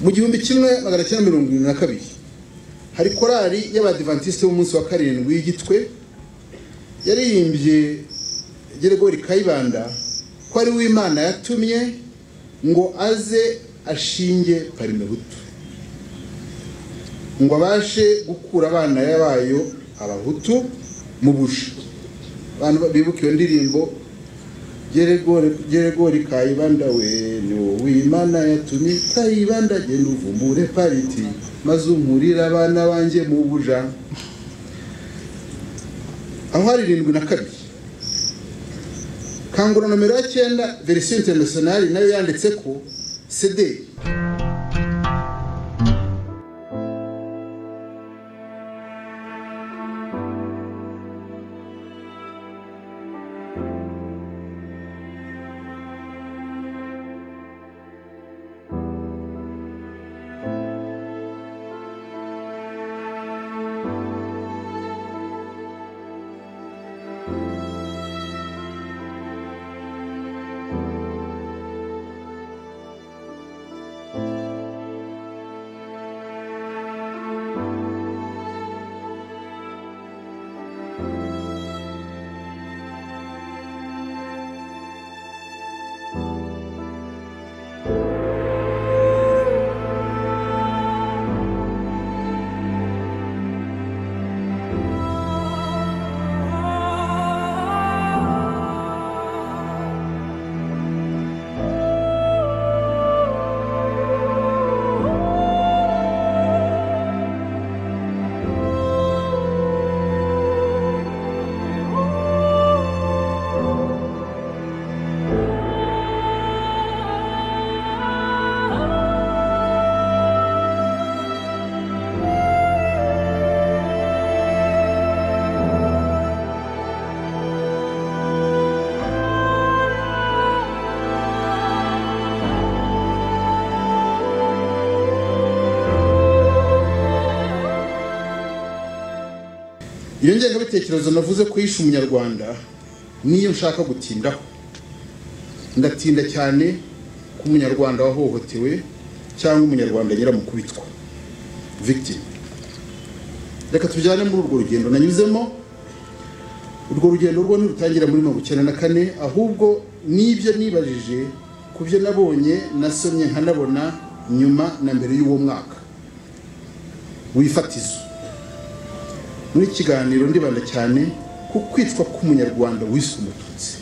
mu gihumbi kimwe magana cyenda mirongo irindwi na kabiri hari korali y'abadivantisite b'umunsi wa karindwi y'igitwe yaririmbye geregori kayibanda ko ari we imana yatumye ngo aze ashinge parimehutu ngo abashe gukura abana bayo abahutu mu bushi abantu bibuka iyo ndirimbo geregori kayibanda we ni wowe imana yatumye kayibanda genda uvumbure pariti maze unkurire abana banjye mu buja aho hari irindwi na kabiri kangura nomero ya cyenda verisiyo interinasiyonari nayo yanditse ko cd iyo ngengabitekerezo navuze ko yishe umunyarwanda niyo nshaka gutindaho ndatinda cyane ko umunyarwanda wahohotewe cyangwa umunyarwanda nyiramukubitwa victim reka tujyane muri urwo rugendo nanyuzemo urwo rugendo rwo ntirutangira muri mirongo icyenda na kane ahubwo n'ibyo nibajije ku byo nabonye nasomye nkanabona nyuma na mbere y'uwo mwaka wifatizo muri kiganiro ndibanda cyane ku kwicwa k'umunyarwanda wiswe umututsi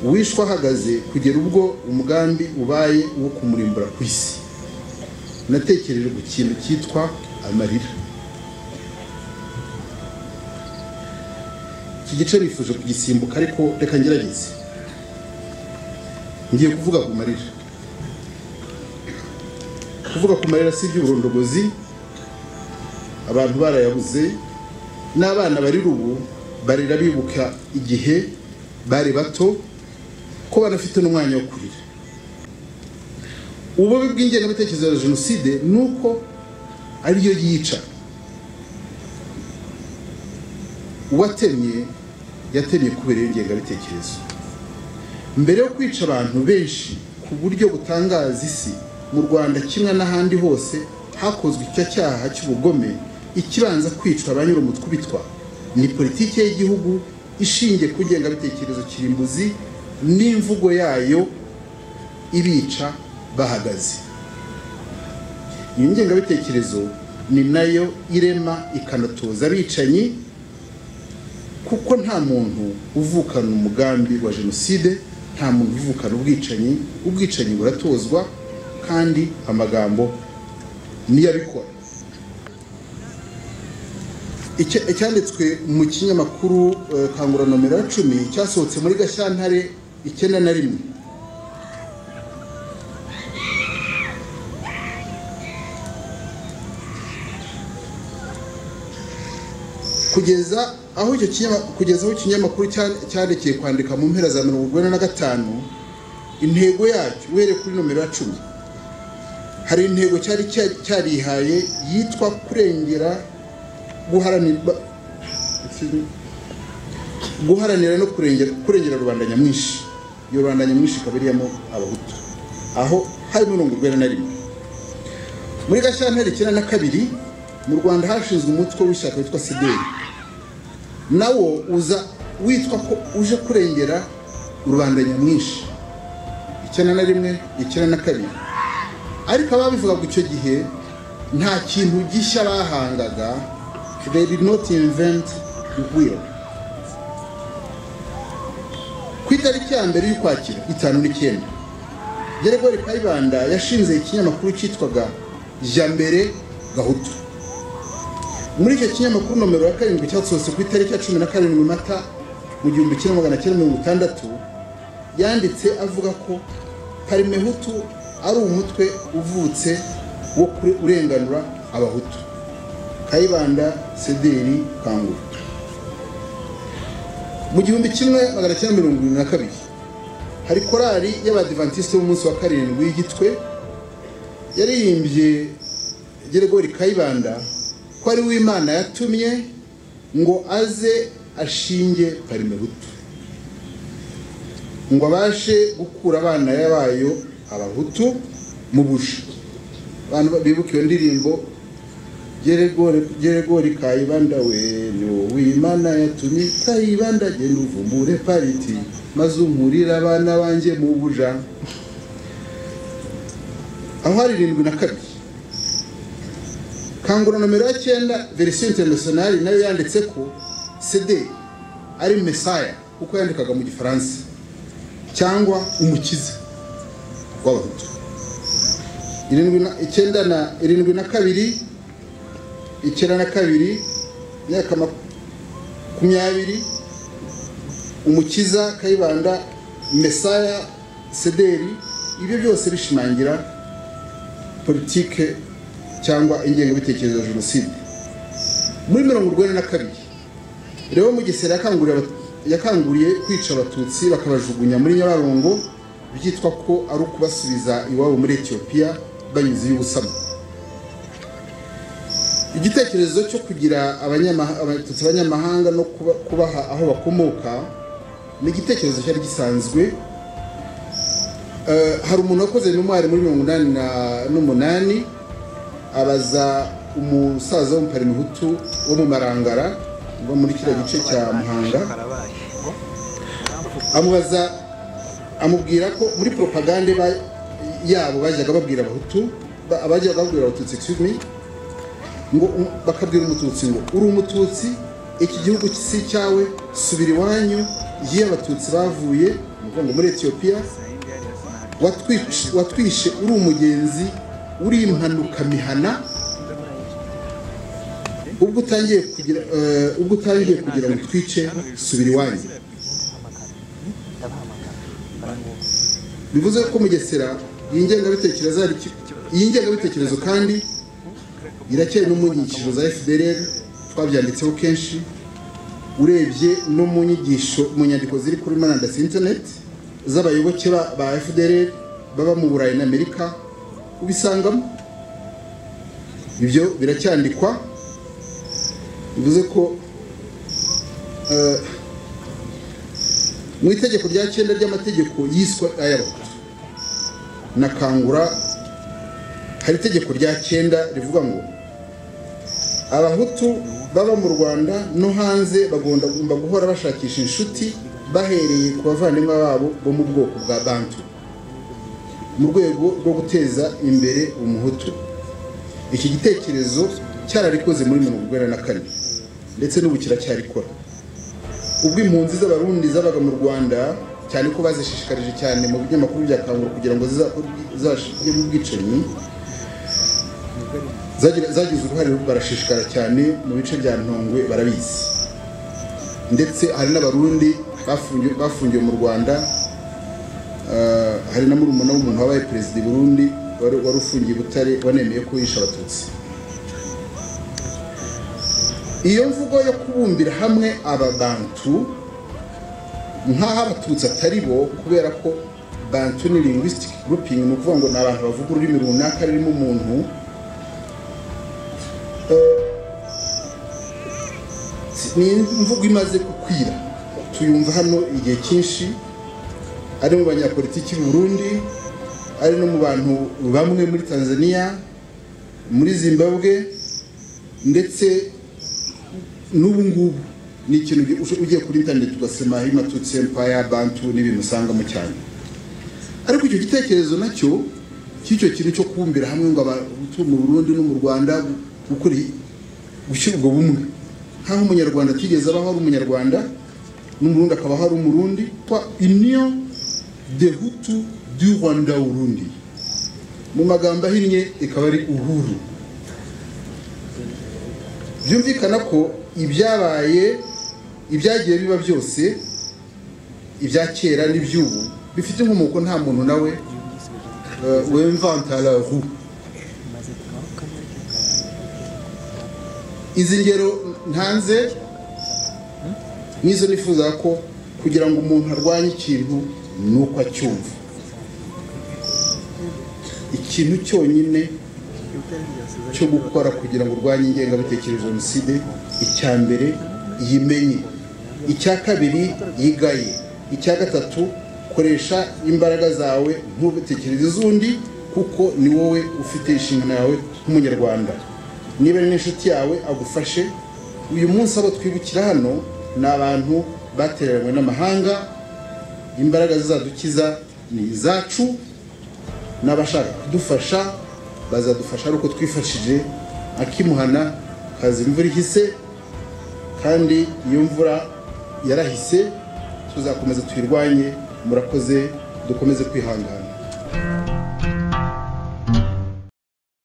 wishwe ahagaze kugera ubwo umugambi ubaye uwo kumurimbura ku isi natekereje ku kintu cyitwa amarira iki gice nifuje kugisimbuka ariko reka ngerageze ngiye kuvuga ku marira kuvuga ku marira si iby'uburondogozi abantu barayabuze n'abana barira ubu barira bibuka igihe bari bato ko banafite n'umwanya wo kurira ububi bw'ingengabitekerezo ya jenoside ni uko ariyo yica uwatemye yatemye kubera iyo ngengabitekerezo mbere yo kwica abantu benshi ku buryo butangaza isi mu rwanda kimwe n'ahandi hose hakozwe icyo cyaha cy'ubugome ikibanza kwicwa abanyura umutwe ni politiki y'igihugu ishingiye ku ngengabitekerezo kirimbuzi n'imvugo yayo ibica bahagaze iyi ngengabitekerezo ni nayo irema ikanatoza abicanyi kuko nta muntu uvukana umugambi wa jenoside nta muntu uvukana ubwicanyi ubwicanyi buratozwa kandi amagambo niyo abikora icyanditswe mu kinyamakuru kangura nomero ya cumi cyasohotse muri gashyantare icyenda na rimwe kugeza aho icyo kugeza aho ikinyamakuru cyandikeye kwandika mu mpera za mirongo urwenda na gatanu intego yacyo uhereye kuri nomero ya cumi hari intego cyari cyarihaye yitwa kurengera guharanira no kurengera rubanda nyamwinshi iyo rubanda nyamwinshi ikaba iriyemo abahutu aho hari mirongo urwenda na rimwe muri gashyantare icyenda na kabiri mu rwanda hashinzwe umutwe w'ishyaka witwa sideri nawo uza witwa ko uje kurengera rubanda nyamwinshi icyenda na rimwe icyenda na kabiri ariko ababivugaga icyo gihe nta kintu gishya bahangaga they did not invent the wheel ku itariki ya mbere y'ukwakira itanu n'icyenda Geregori Kayibanda yashinze ikinyamakuru cyitwaga Jambere Gahutu muri icyo kinyamakuru nomero ya karindwi cyasohotse ku itariki ya cumi na karindwi mata mu gihumbi kimwe magana cyenda mirongo itandatu yanditse avuga ko parimehutu ari umutwe uvutse wo kure- urenganura abahutu kayibanda sederi kangura mu gihumbi kimwe magana cyenda mirongo irindwi na kabiri hari korali y'abadivantisite b'umunsi wa karindwi y'igitwe yaririmbye geregori kayibanda ko ari we imana yatumye ngo aze ashinge parimehutu ngo abashe gukura abana bayo abahutu mu buji abantu bibuka iyo ndirimbo Geregori- geregori kayibanda we ni wowe imana yatumye kayibanda genda uvumbure pariti maze unkurire abana banjye mu buja aho hari irindwi na kabiri kangura nomero ya cyenda verisiyo interinasiyonari nayo yanditse ko sede ari mesaya kuko yandikaga mu gifaransa cyangwa umukiza w'abahutu irindwi na- icyenda na irindwi na kabiri icyenda na kabiri imyaka makumyabiri umukiza kayibanda mesaya sederi ibyo byose bishimangira politike cyangwa ingengabitekerezo ya jenoside muri mirongo urwenda na kabiri rero mugesera yakanguriye abat- yakanguriye kwica abatutsi bakabajugunya muri nyabarongo byitwa ko ari ukubasubiza iwabo muri etiyopiya banyuze y'ubusamo igitekerezo cyo kugira abanyama- abatutsi abanyamahanga no kuba- kubaha aho bakomoka ni igitekerezo cyari gisanzwe Eh, hari umuntu wakoze memoire muri mirongo inani na- n'umunani abaza umusaza w'umuparimuhutu wo mu marangara wo muri kiriya gice cya muhanga amubaza amubwira ko muri propagande ba- yabo bajyaga babwira abahutu ba- abajyaga babwira abatutsi excuse me ngo um- bakabwira umututsi ngo uri umututsi iki gihugu si icyawe subira iwanyu iyo abatutsi bavuye ni ukuvuga ngo muri etiyopiya watwic- watwishe uri umugenzi uri impanuka mihana ubwo utangiye kugira eh, ubwo utangiye kugira ngo twice subira iwanyu bivuze ko mugesera iyi ngengabitekerezo ari ki- iyi ngengabitekerezo kandi iracyari no mu nyikirizo za fdr twabyanditseho kenshi urebye no mu nyigisho mu nyandiko ziri kuri murandasi internet z'abayoboke ba ba fdr baba mu burayi na amerika ubisangamo ibyo biracyandikwa bivuze ko eh, mu itegeko rya cyenda ry'amategeko yiswe ay'abahutu na kangura hari itegeko rya cyenda rivuga ngo abahutu baba mu rwanda no hanze bagomba guhora bashakisha inshuti bahereye ku bavandimwe babo bo mu bwoko bwa bantu mu rwego rwo guteza imbere umuhutu iki gitekerezo cyararikoze muri mirongo urwenda na kane ndetse n'ubu kiracyarikora ubwo impunzi z'abarundi zabaga mu rwanda cyane ko bazishishikarije cyane mu binyamakuru bya kangura kugira ngo zizajye mu bwicanyi zagira- zagize uruhare barashishikara cyane mu bice bya ntongwe barabizi ndetse hari n'abarundi bafungiwe- bafungiwe mu rwanda eh, hari na murumuna w'umuntu wabaye perezida i burundi wari wari ufungiye i butare wanemeye ko yishe abatutsi iyo mvugo yo kubumbira hamwe ababantu nk'aho abatutsi atari bo kubera ko bantu ni linguistic grouping ni ukuvuga ngo ni abantu bavuga ururimi runaka rurimo umuntu Si- ni imvugo imaze gukwira tuyumva hano igihe cyinshi ari mu banyapolitiki b'u Burundi ari no mu bantu bamwe muri Tanzania muri zimbabwe ndetse n'ubu ngubu ni ikintu uge- ugiye kuri interineti ugasema himatutse mpaya bantu n'ibintu usangamo cyane ariko icyo gitekerezo nacyo cy'icyo kintu cyo kubumbira hamwe ngo abatu mu burundi no mu rwanda gukora i- gushyira ubwo bumwe nk'aho umunyarwanda atigeze abaho ari umunyarwanda n'umurundi akabaho ari umurundi kwa union de hutu du rwanda urundi mu magambo ahinnye ikaba ari uhuru byumvikana ko ibyabaye ibyagiye biba byose ibya kera n'iby'ubu bifite inkomoko nta muntu nawe eh, wemvanta la roue izi ngero ntanze nizo nifuza ko kugira ngo umuntu arwanye ikintu ni uko acyumva ikintu cyonyine cyo gukora kugira ngo urwanye ingengabitekerezo ya jenoside icya mbere yimenye icya kabiri yigaye icya gatatu koresha imbaraga zawe ntutekereze iz'undi kuko ni wowe ufite inshingano yawe nk'umunyarwanda niba ari n'inshuti yawe agufashe uyu munsi abo twibukira hano ni abantu batereranywe n'amahanga imbaraga zizadukiza ni izacu n'abashaka kudufasha bazadufasha ari uko twifashije akimuhana kaza imvura ihise kandi iyo mvura yarahise tuzakomeza tuyirwanye murakoze dukomeze kwihangana